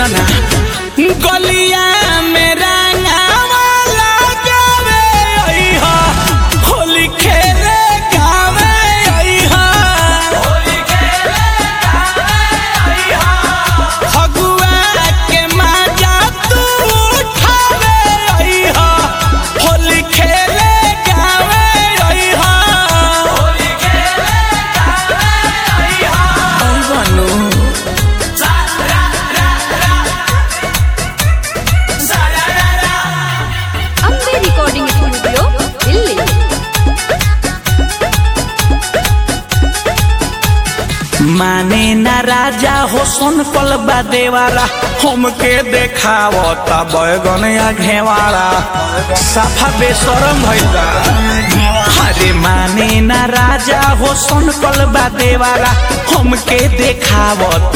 सुना ना गलिया में रंगावा लगावे अइहा होली खेले गावे अइहा होली खेले गावे अइहा फगुआ के मजा तू उठावे अइहा होली खेले गावे अइहा होली खेले गावे अइहा बनू ಅಂಬೆ ರೆಕಾರ್ಡಿಂಗ್ ಸ್ಟುಡಿಯೋ ಇಲ್ಲಿ माने ना राजा हो सुन पल देवाला हमके देखावता बैगन या घेवाला साफा बेसरम भइला अरे माने ना राजा हो सुन पल देवाला हमके देखावता